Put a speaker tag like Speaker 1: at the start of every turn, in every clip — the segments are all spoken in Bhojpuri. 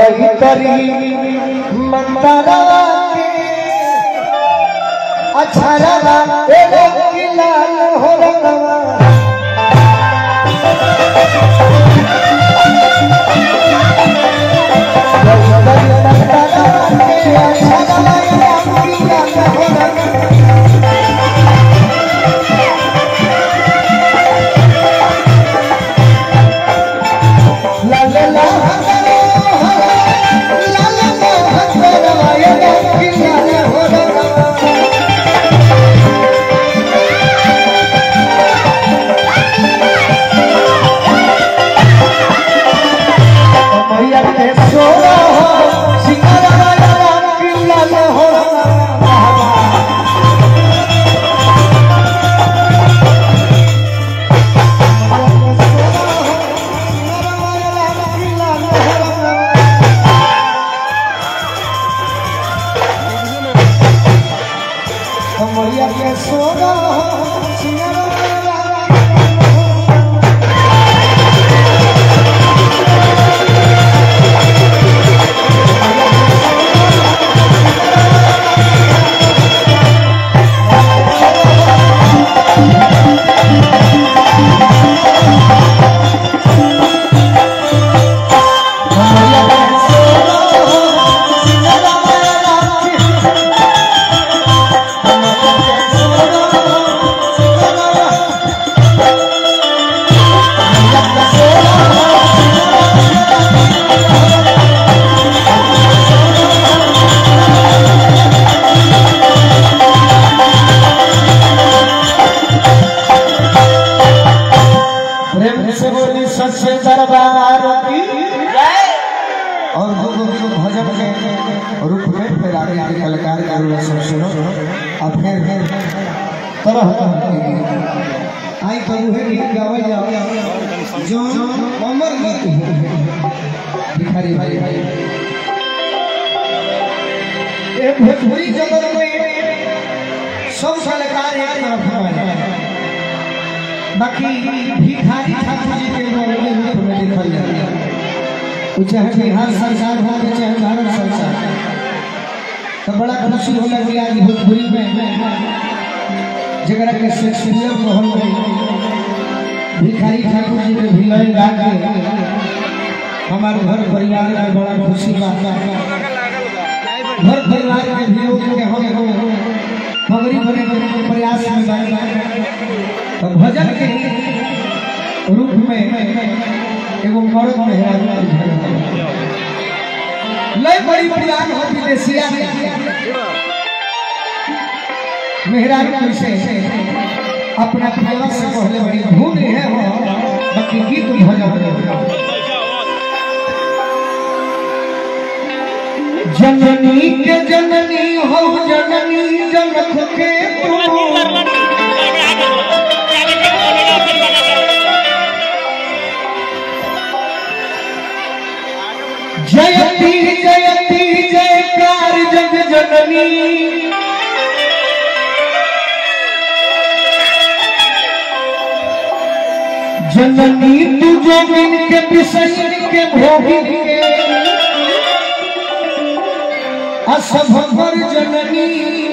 Speaker 1: गई करी मंतरा के अछरवा एगो किलाल हो रंगवा मैया के सोना हो सिंगारा वाला किला हो मैया के सोना हो सिंगारा वाला प्रेम से बोली सच्चे दरबार की और दो दो दो भजन के रूप में फिर आगे आगे कलाकार का रूप सब सुनो और फिर फिर तरह तरह के गीत। आई तो उहे गीत गावल जाओ जो अमर गीत है भिखारी भाई भाई ये भोजपुरी जगत में सब कलाकार एक तरफ है बाकी भिखारी ठाकुर जी के बारे में रूप में लिखल जाता है वो चाहे बिहार सरकार हो या चाहे भारत सरकार तो बड़ा खुशी होला कि आज भोजपुरी में जगरा के शेक्सपियर कहल गई भिखारी ठाकुर जी के भिलय गा के हमारे घर परिवार में बड़ा खुशी बात घर परिवार के भी के हम हम पगड़ी भरे के प्रयास में बानी तो भजन के रूप में एगो मर्द मेहरारू लय बड़ी पुरान हो विदेशिया मेहरारू कैसे अपना प्रेमा से कहले बड़ी धुन है हो बाकी गीत भजन जननी के जननी हो जननी जनक के तू जयती जयती जयकार जग जननी जननी तू जोगिन के विषय के भोगिन के असभर जननी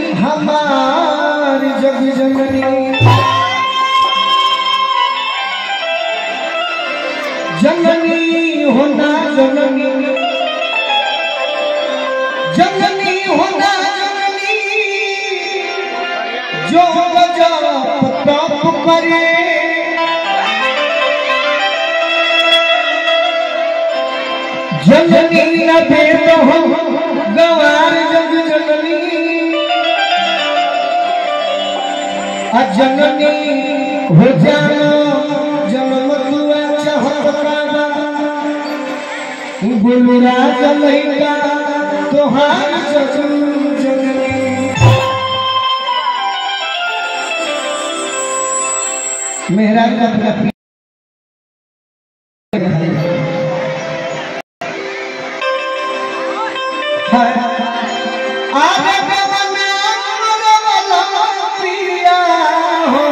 Speaker 1: हमार जग जननी जननी होना जननी जननी होना जननी जो गजब तप करे जननी न भेद हो गवार जग जननी अजननी हो जानो जन्म तुआ चाहत काबा गुलराज लैका तोहार जग जननी मेरा अपना आगे गवना मरवला प्रिया हो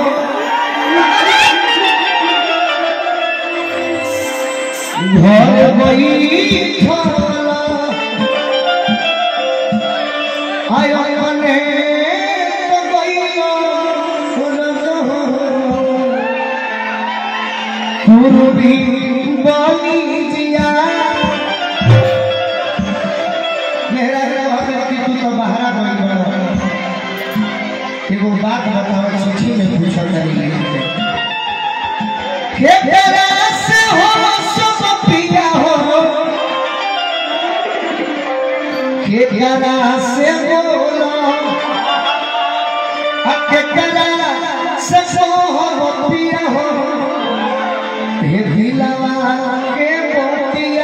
Speaker 1: घर बैठला केकरा से बोलो केकरा से कहो पिया हो हे भिलवा के पोतिया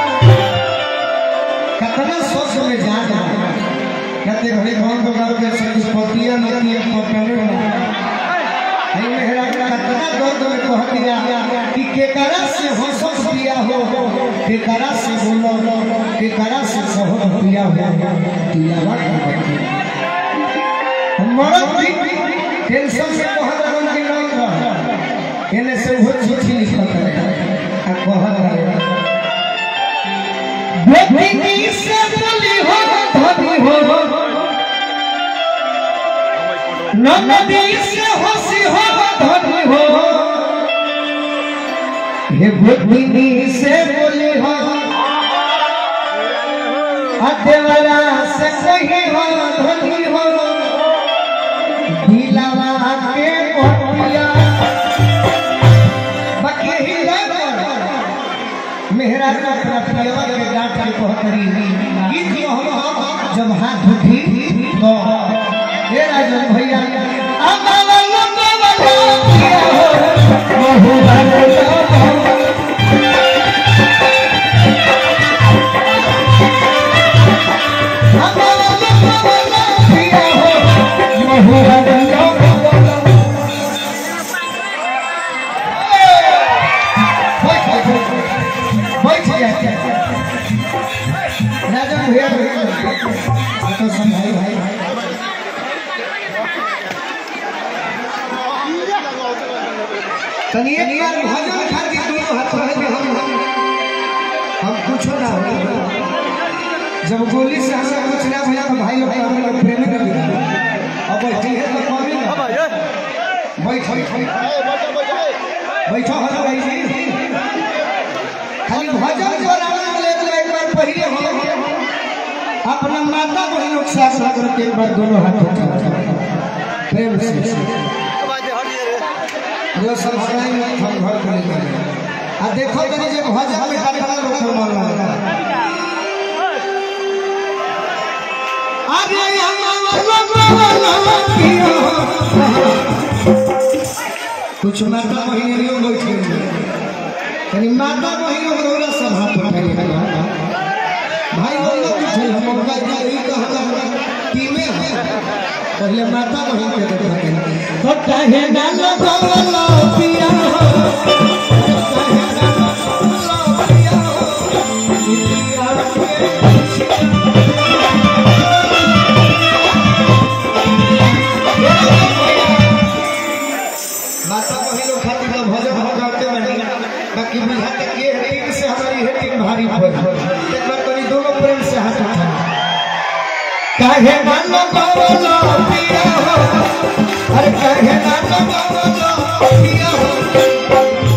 Speaker 1: कितना सोच में जाना कहते घड़ी कौन तो कर के से पोतिया नती है पकड़े आई मेहरा कितना दर्द में कह दिया कि केकरा से हो सब पिया हो केकरा से बोलो केकरा से कहो पिया हो पिया बात मरद भी टेंशन से कहत रहन कि नहीं रह एने से वो चिट्ठी लिखत रहे आ कहत रहे बेटी से बोली हो धनी हो नदी से हंसी हो धनी हो हे बेटी से बोली हो अदेवरा से कही हो धनी हो ढीलावा के पोटिया बाकी ही मेहरा का प्रपियवा के डांट के कहतरी गीत जो हम जब हाथ उठी तो हे राजन भैया अमला लंबा किया हो बहु भलो अमला लंबा किया हो बहु भलो बैठ जाते राजा भैया तो संभाई भाई तनी एक बार भजन खातिर दोनों हाथ रहे कि हम हम कुछ ना हो जब गोली से हमें कुछ ना भैया तो भाई लोग हम लोग प्रेम कर दिया अब बैठी है तो कभी ना बैठ बैठ बैठो हर भाई जी खाली भजन जो राम ले तो एक बार पहले हम अपना माता बहनों के साथ साथ करके एक बार दोनों हाथ उठा प्रेम से जो सब हराई में हम घर करे करे आ देखो तनी जे भजन में कटरा लोग मन लगा अरे कुछ माता बहनियों बैठी यानी माता बहनों को रोला सब हाथ उठाई भाई बोल लो कुछ हम उनका यही कहना टीमे है पहले माता बहन के देखा के तो कहे ना लगवलो पिया हो कहे ना लगवलो पिया हो पिया के माता बहनों खातिर तो भजन हम गाते बनी बाकी बुझाते के हेटिंग से हमारी हेटिंग भारी पड़ एक बार करी दोनों प्रेम से हाथ उठा काहे मानो बोलो पिया हो अरे काहे मानो बोलो पिया हो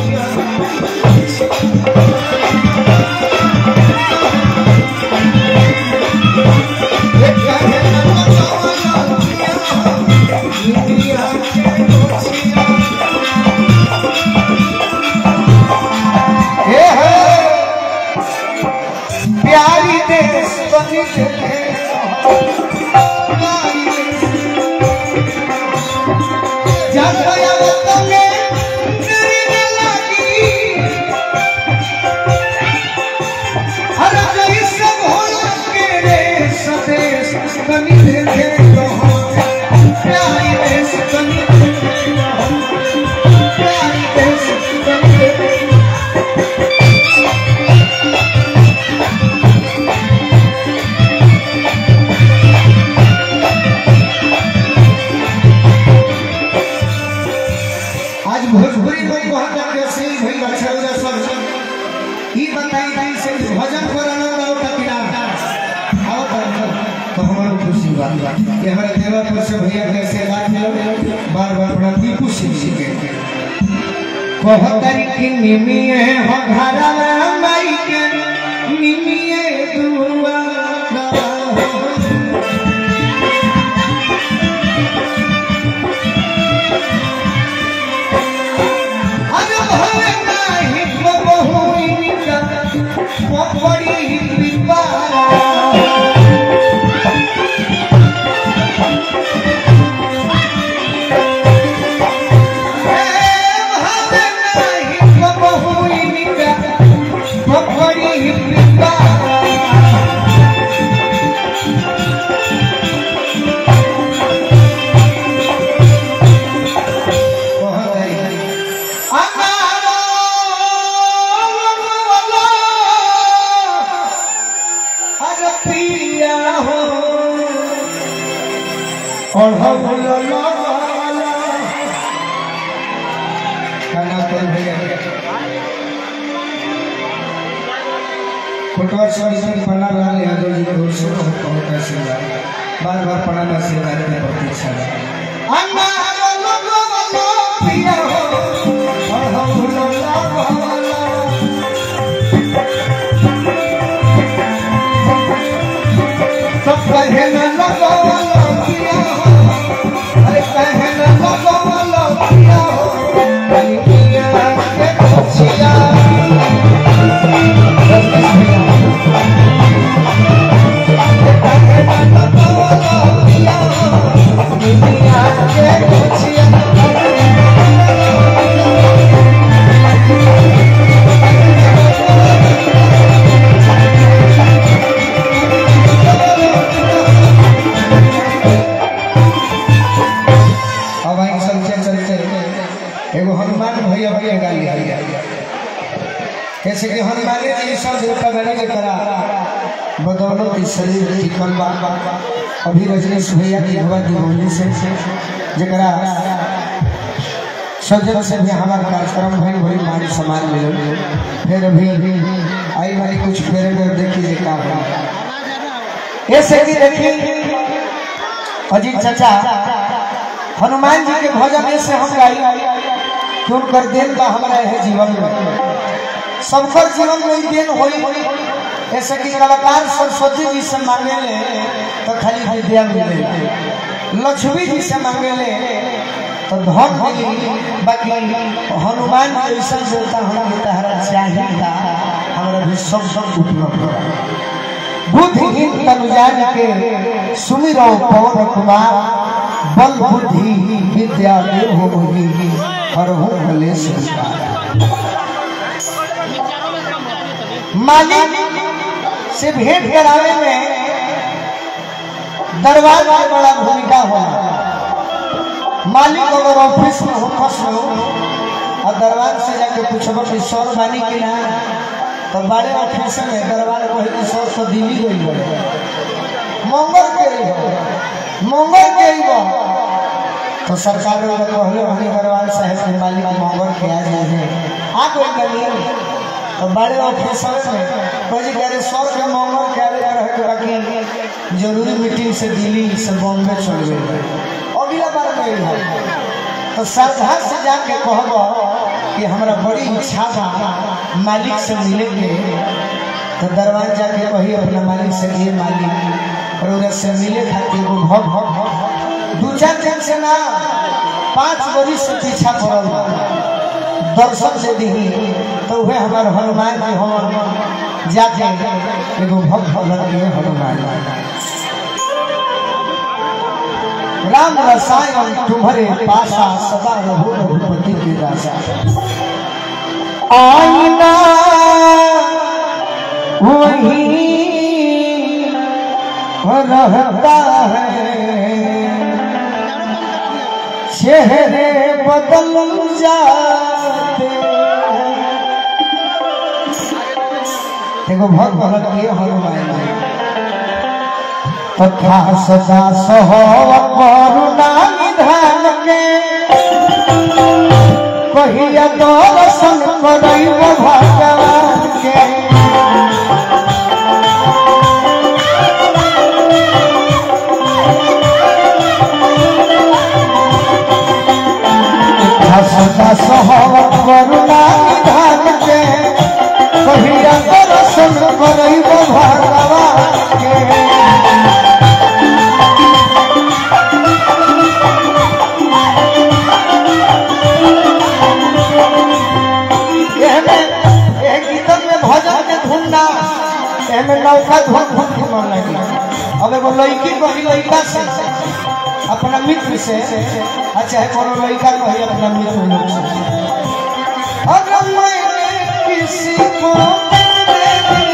Speaker 1: ए काहे मानो बोलो पिया हो पिया के दोछिया हे हे प्यारी देश बनी है प्यारी देश जब गया वो तमे तेरी न लगी हर कहीं सब होला के रे सदेश बनी है प्यारी देश बनी प्यारी देश बनी है आज भोजपुरी में बहुत जाके से भई अच्छा हो सब ई बताई दी से भजन करना रहो टकिरा आओ तो हमारा खुशी बात ये हमारे देवापुर से भैया के से बात मिलो बार बार बड़ा दीपू सिंह जी के कहतरी कि निमिए हो घरवा माई के निमिए दुआ अरे भले नाही को बहुई का पड़ी विपारा की पिपारा और हम खाना कर भैया फुटबॉल समिति बना रहा है यादव जी को से बहुत बहुत आशीर्वाद बार बार पढ़ाना आशीर्वाद की प्रतीक्षा है अन्ना लोगो पिया हो और हम लोग सब कहे न लगो पिया हो अरे कहे न लगो पिया हो कहीं पिया के खुशिया अब आई चलते चलते एगो हनुमान भैया भैया गाली आई कैसे कि हनुमान जी सब देवता गणे के करा बदौलत इस शरीर टिकल बा अभी रजनीश भैया की हवा दीवानी से जरा सजन से भी हमारा कार्यक्रम भइल भइल मान सम्मान मिलल फिर अभी आई वाली कुछ फेरे में देखी जे का बा ऐसे कि देखी अजीत चाचा हनुमान जी के भजन ऐसे हम गाई कि उनकर देन बा हमारा है जीवन में सबकर जीवन में ई देन होई ऐसे कि कलाकार सरस्वती जी से मांगे ले तो खाली विद्या मिले लक्ष्मी जी से मांगे ले तो धन मिली बाकी हनुमान जी ऐसा देवता हमें तहरा चाहिए हमारा भी सब सब उपलब्ध है बुद्धिहीन तनुजान के सुमिरो पवन कुमार बल बुद्धि विद्या देव हो मोहि हर हो कलेश मालिक से भेंट करावे में दरबार में बड़ा भूमिका होला मालिक अगर ऑफिस में हो फंस हो और दरबार से जाके पूछबो कि सौर बानी की ना तो बड़े ऑफिस में दरबार को ही सौ सौ दिल्ली गई हो मंगल के ही हो मंगल के ही हो तो सरकार ने कहले हनी दरबार साहब के मालिक मंगल के आ जाए आ कोई गली तो बड़े ऑफिस में कोई कह रहे सौ के मंगल के आ रहे के बाकी जरूरी मीटिंग से दिल्ली से बॉम्बे चल गए अगला बार में हो तो श्रद्धा से जाके कहबो कि हमरा बड़ी इच्छा बा मालिक से मिले के तो दरबार जाके कही अपना मालिक से ये मालिक और उधर से मिले खातिर वो भव भव दू चार दिन से ना पांच बरी से पीछा पड़ल बा दर्शन से दी तो वह हमार हनुमान जी हम जाके एगो भव भव के हनुमान राम रसायन तुम्हारे पासा सदा रहो रघुपति के दासा आईना वही रहता है चेहरे बदल जाते एगो भक्त भगत के हनुमान तथा सदा सह करुणा निधान के कहिया दर्शन करैब भगवान के सदा सह करुणा निधान के कहिया दर्शन करैब भगवान के एहमे एक गीतन में भजन के धुन ना एहमे नौका धुन धुन के मन लगी अब एगो लड़की कही लड़का से अपना मित्र से अच्छा है कोनो लड़का कही अपना मित्र लोग से अगर मैंने किसी को तेरे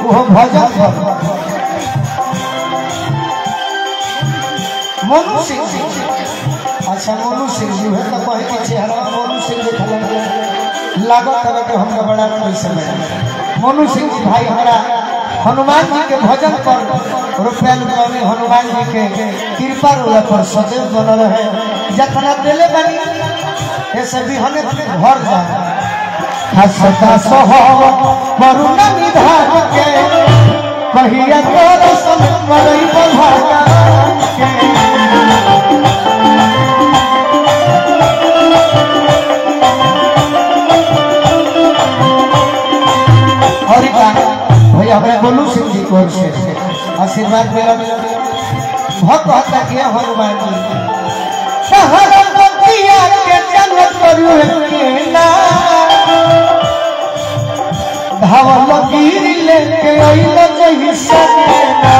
Speaker 1: वो भजन कर मोनू सिंह जी अच्छा मोनू सिंह जी है तो कहे के चेहरा मोनू सिंह देखल लागत तरह के हमका बड़ा पैसा में मोनू सिंह जी भाई हमारा हनुमान जी के भजन पर रुपया रुपया में हनुमान जी के कृपा रोला पर सदैव बनल है जतना दिले बनी ऐसे भी हमें घर जा हसता सह वरुण निधान के कहिया तोर सन मरई भगवान के और का भैया हमारे गोलू सिंह जी को ओर से आशीर्वाद मिला बहुत बहुत किया हनुमान जी शहर बतिया के जन्नत करू के ना धावल गिर लेके अइल जही सकेना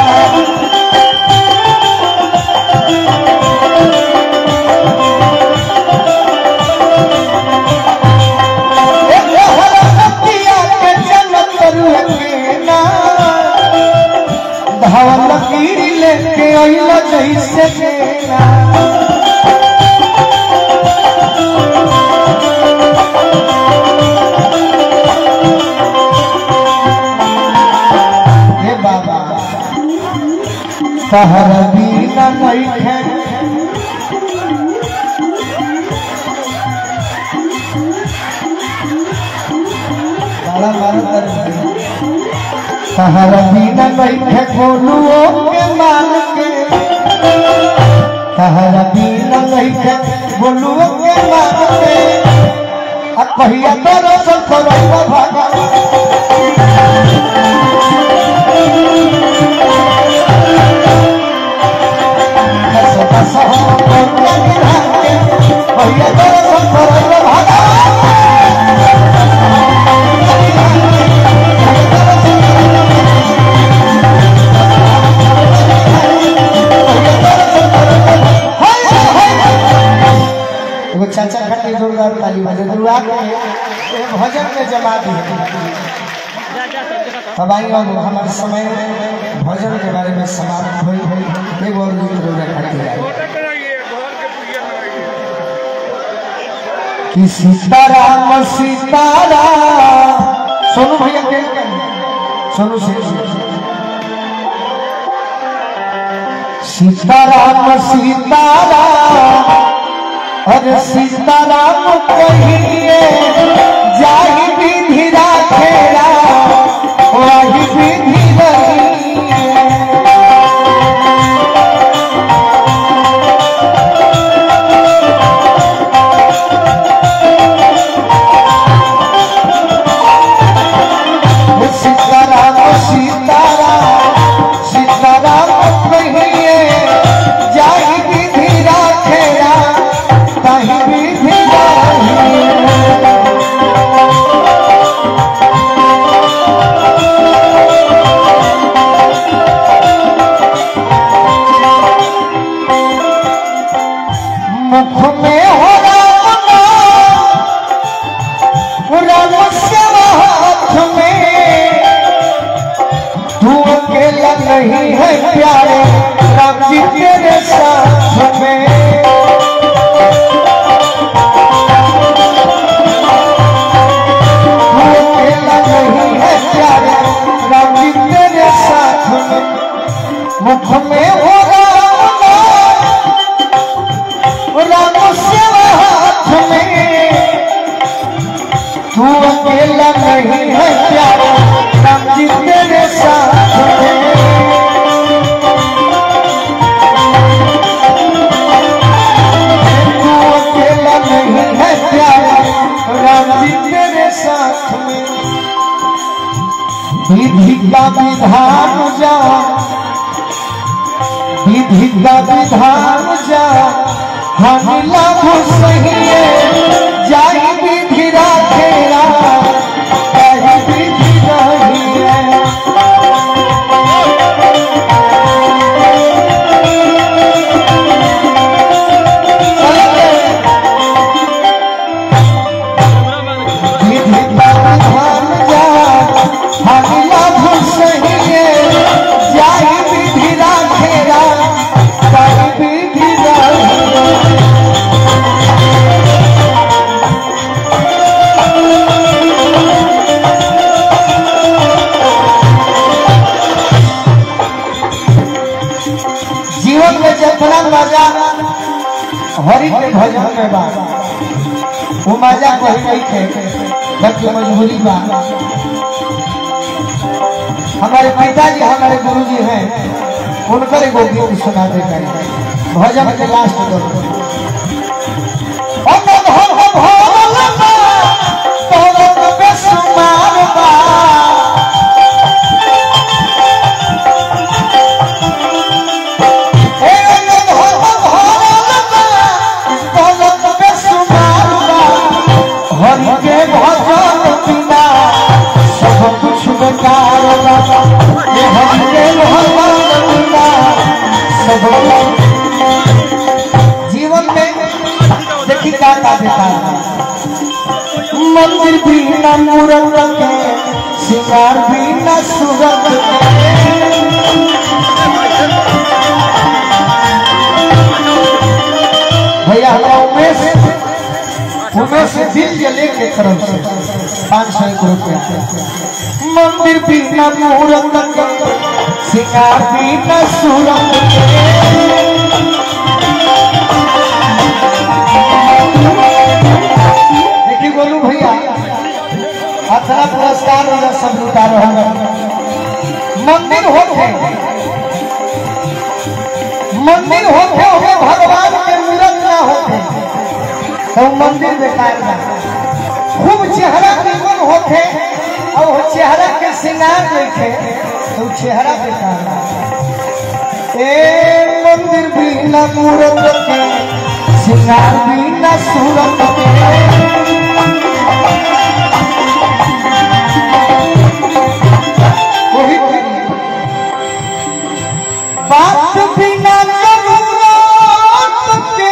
Speaker 1: धावल गिर लेके अइल जही सकेना हे बाबा तहर बीना बैठे बड़ा बार तहर बीना बैठे गोलुओ के मान के तहर बीना बैठे गोलुओ के मान के आ कहिया तोरो सब करो भगवान एगो चाचा खातिर जोरदार ताली बजे दुआ के ए भजन में जमा दी अब आई अब हमारे समय भजन के बारे में समाप्त हुई एगो और गीत रोजा खातिर आई कि सीताराम सीताराम सोनू भैया के सोनू सिंह जी सीताराम सीताराम अरे सीताराम कहिए जाहि विधि राखेला वही विधि रहिए सीताराम सीताराम सीताराम कहिए जाहि विधि राखेला ताहि विधि रहिए मुख में हो राम नाम, राम श्याम हाथ में तू अकेला नहीं है प्यारे राम जी तेरे साथ में तू अकेला नहीं है प्यारे राम जी तेरे साथ में मुख में हो राम नाम, राम श्याम हाथ में तू अकेला नहीं है प्यारा राम जी तेरे साथ में तू अकेला नहीं है प्यारा राम जी तेरे साथ में विधि का विधान जा विधि का विधान जा हम लाभ सही है जाई विधि राखेला कहीं विधि नहीं है विधि का विधान जा हम लाभ सही मजा हरि के भजन में बा वो मजा कहीं नहीं थे बल्कि मजबूरी बा हमारे पिताजी हमारे गुरुजी हैं उनकर एगो गीत सुना देते हैं भजन के लास्ट दो अमन हो हो भोलबा तोरो बेसुमार बा ए अमन हो हो भोलबा तोरो बेसुमार बा हरि के भजन बिना सब कुछ बेकार बा ये हरि के भजन बिना सब कुछ जीवन में देखी क्या का देता मंदिर भी न मूरत के सिंगार भी न सूरत के भैया हमारा उमेश उमेश दिल के लेके तरफ से पाँच सौ एक रुपया मंदिर भी न मूरत के सिंगार भी न सूरत के देखिए बोलू भैया अथरा पुरस्कार वाला सब लुटा रहा है मंदिर होते मंदिर होते होते भगवान के मूर्त ना होते तो मंदिर बेकार ना खूब चेहरा निमन होते और वो चेहरा के श्रृंगार देखे तो चेहरा बेकार ना ए मंदिर भी न मूर्त के श्रृंगार भी न सूरत के वही बात बिना जरूरत के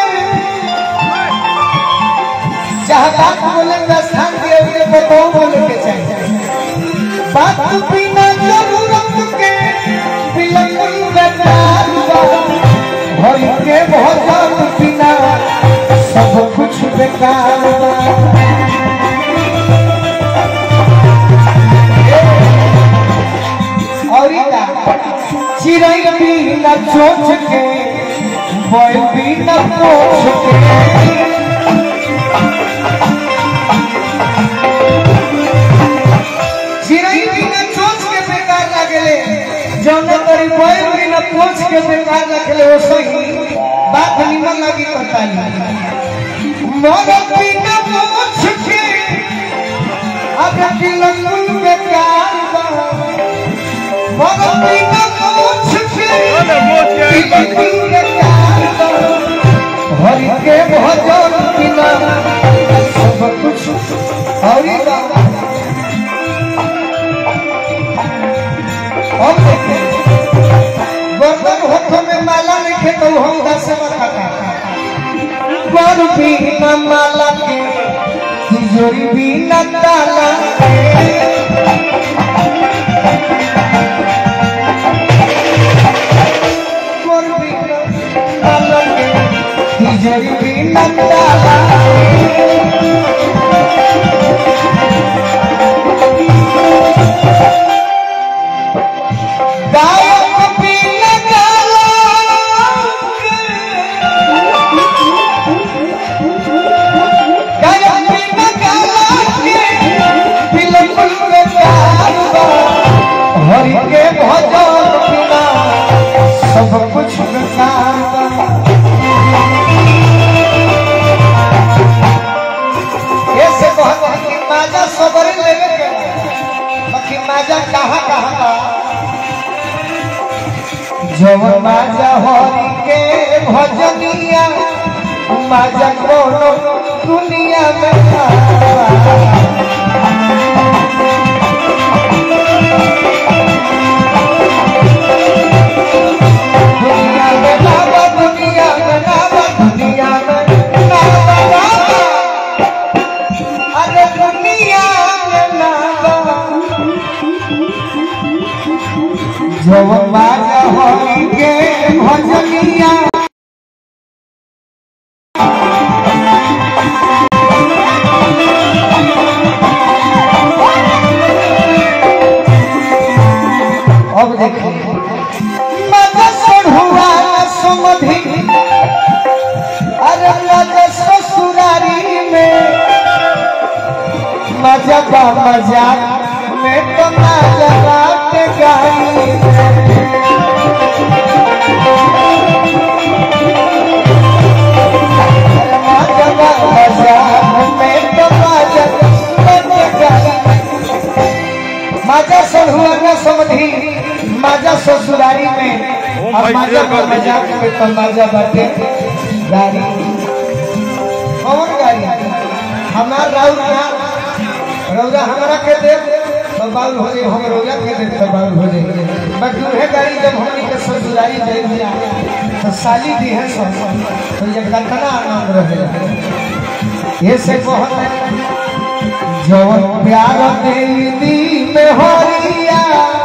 Speaker 1: चाहे बात बोले का स्थान दिया हुए बताओ बोले के चाहिए बात बिना जरूरत के बिल्कुल बेकार बा भरी के भजन बिना सब कुछ बेकार बा और ई का चिड़ै भी न चोच के बैल भी न पोछ के चिड़ै भी न चोच के बेकार लगले जौन तरी बैल भी न पोछ के बेकार लगले ओ सही बात निमन लगी बताली मोर भी न पोछ के अब बिल्कुल बेकार बा मोर भी न पोछ के बिल्कुल बेकार बा हरि के भजन बिना सब कुछ हरि का हम देखे बर्तन हाथ में माला लिखे तो हम दस बता बर भी न माला के तिजोरी भी न ताला के बर भी न माला के तिजोरी भी न ताला के गायक भी लगाला गायक भी लगाला के बिल्कुल बेकार बा हरि के भजन बिना सब कुछ बेकार बा ऐसे कहत है कि माजा सबरे लेवे के बा। बाकी माजा कहाँ कहाँ बा जब माजा हरि के भजनिया माजा कोनो दुनिया में ना। दुनिया में ना बा, दुनिया में ना बा, दुनिया में ना बा, ना बा। अरे दुनिया में ना बा। जब माया हरि के भजनिया अब देखिए मत हुआ समधि मजा बा मजाक में तो मजा बात गाई मजा बा मजाक में तो मजा बात गाई माजा सहुआ न समधी माजा ससुरारी में और माजा का मजाक में तो माजा बाटे गाड़ी कौन गाड़ी हमार राउर ना रौदा हमारा के दे तो बाउल हो जाए हम रौदा के दे तो बाउल हो जाए मैं दूल्हे गाड़ी जब हमनी के ससुरारी दे दिया तो साली दी है सब तो ये कतना आनंद रहे ये से बहुत जवन प्यार देवी में हरिया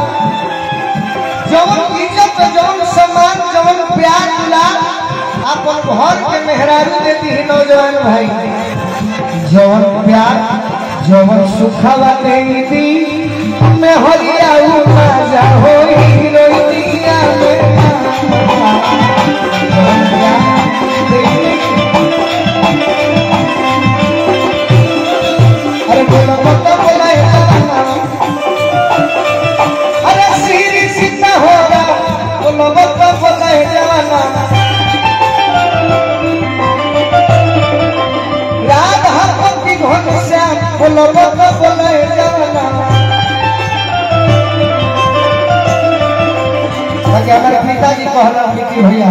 Speaker 1: जवन इज्जत जवन सम्मान जवन प्यार मिला अपन घर के मेहरारू देती है नौजवान भाई जवन प्यार जवन सुखवा देवी में हरिया उ मजा होई रोइया में जवन प्यार देवी अरे बोला पता बोला अरे सीरी सीता होगा बोला पता बोला है जवाना राधा पति घन श्याम बोला पता बोला है जवाना ताकि हमारे पिताजी कहला कि भैया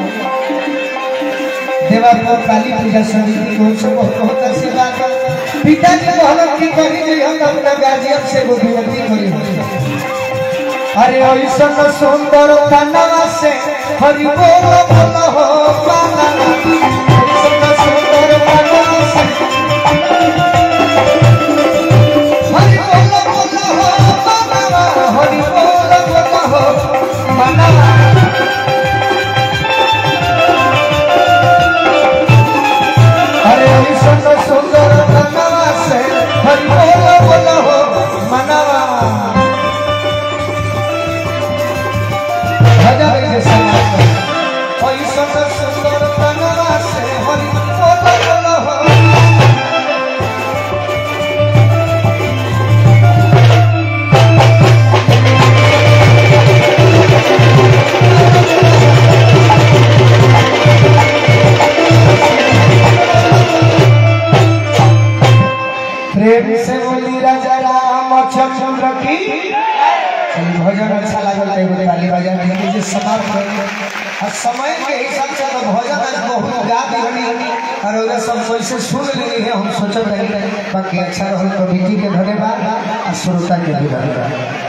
Speaker 1: देवापुर काली पूजा समिति को से बहुत बहुत आशीर्वाद पिताजी कहला कि कहीं नहीं हम अपना गार्जियन से वो विनती करी अरे ऐसन सुंदर कनवा से हरि बोल बोल हो पाना ऐसन सुंदर कनवा से हरि बोल बोल हो पाना हरि बोल बोल हो मनवा अरे ऐसन सुंदर कनवा से हरि बोल बोल हो मनवा भजन के समाज ऐसन सुंदर कनवा से हरि बोल बोल हो प्रेम से बोली राजा रामचंद्र की चलिए भजन अच्छा लागल तो एगो ताली बजा नहीं जे समाप्त हो और समय के हिसाब से तो भजन आज बहुत गा दी और ओरा सब कैसे सुन लेनी है हम सोचत रही बाकी अच्छा रहल कमिटी के धन्यवाद और श्रोता के भी धन्यवाद